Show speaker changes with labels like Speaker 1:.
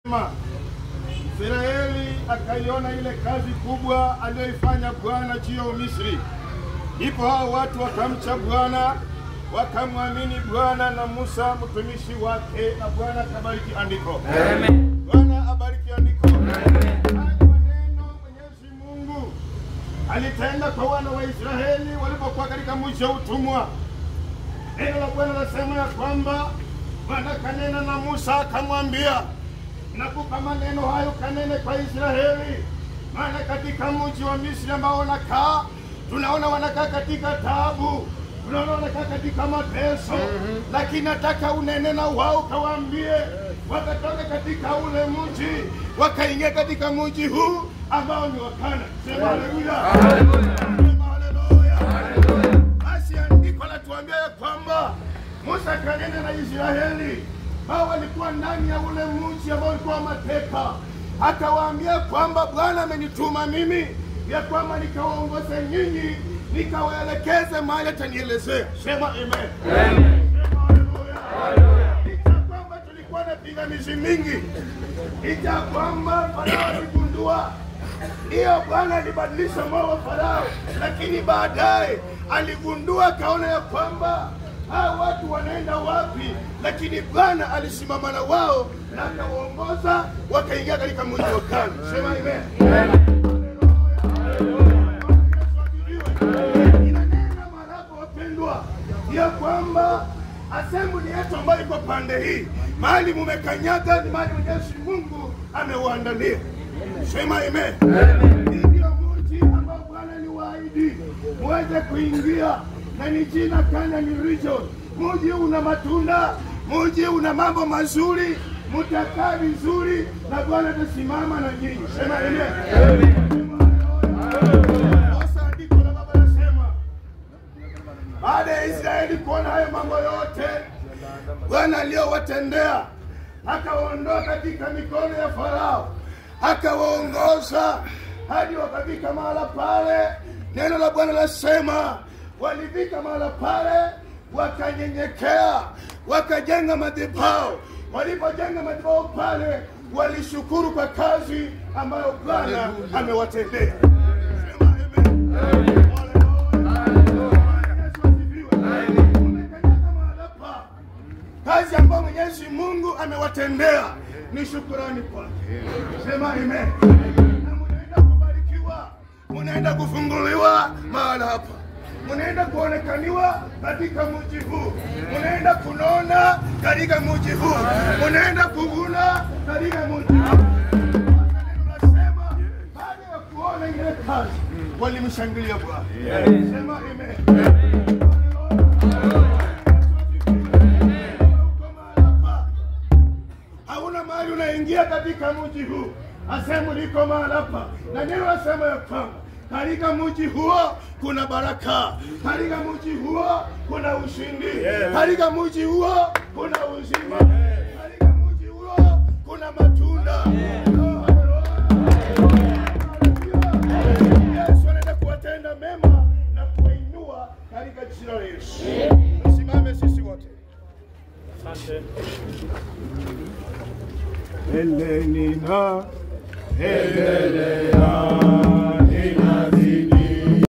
Speaker 1: Israeli akaiona ile kazi kubwa aliyoifanya Bwana juu ya Umisri. Ndipo hao watu wakamcha Bwana, wakamwamini Bwana na Musa mtumishi wake, na Bwana akabariki andiko. Bwana abariki andiko. Haya maneno Mwenyezi Mungu alitenda kwa wana wa Israeli walipokuwa katika mji wa utumwa. Neno la Bwana nasema ya kwamba Bwana kanena na Musa akamwambia, nakupa maneno hayo kanene kwa Israeli, maana katika mji wa Misri ambao wanakaa, tunaona wanakaa katika taabu, tunaona wanakaa katika mateso, lakini nataka unene na wao, kawaambie wakatoka katika ule mji wakaingia katika mji huu ambao ni wakana. Sema haleluya, sema haleluya. Basi andiko latuambia ya kwamba Musa kanena na Israeli hao walikuwa ndani ya ule mji ambao ulikuwa mateka, akawaambia kwamba Bwana amenituma mimi ya kwamba nikawaongoze nyinyi nikawaelekeze mahali atanielezea. Sema amen. Sema haleluya. Licha ya kwamba tulikuwa na pingamizi mingi, licha ya kwamba Farao aligundua hiyo Bwana alibadilisha moyo wa Farao, lakini baadaye aligundua akaona ya kwamba hao watu wanaenda wapi, lakini Bwana alisimama na wao na akawaongoza wakaingia katika mji wa Kana. Sema amen. Inanena marapo wapendwa, ya kwamba asembuli yetu ambayo iko pande hii, mahali mumekanyaga ni mahali Mwenyezi Mungu ameuandalia. Sema amen. Hii ndio mji ambao Bwana aliwaahidi muweze kuingia, na ni jina Canaan region. Mji una matunda, mji una mambo mazuri, mutakaa vizuri na Bwana atasimama na nyinyi. Sema amen. Sasa andiko la Baba nasema baada ya Israeli kuona hayo mambo yote Bwana aliyowatendea, akawaondoa katika mikono ya Farao, akawaongoza hadi wakafika mahala pale. Neno la Bwana lasema walifika mahala pale, wakanyenyekea, wakajenga madhabahu. Walipojenga madhabahu pale, walishukuru kwa kazi ambayo Bwana amewatendea. Sema amen. Umekanyaga mahala pa kazi ambayo Mwenyezi Mungu amewatendea ni shukurani kwake. Sema amen. Na munaenda kubarikiwa, munaenda kufunguliwa mahala hapa, munaenda kuonekaniwa katika mji huu, munaenda kunona katika mji huu, munaenda kuvuna katika mji huu. Sasa neno nasema, baada ya kuona ile kazi walimshangilia Bwana. Sema amen. hauna mahali unaingia katika mji huu, asemu liko mahali hapa, na neno asema ya kwamba katika mji huo kuna baraka, katika mji huo kuna ushindi, katika mji huo kuna uzima, katika mji huo kuna matunda. Yesu anaenda kuwatenda mema na kuwainua katika jina la Yesu. Tusimame sisi wote. Eleni na Elelea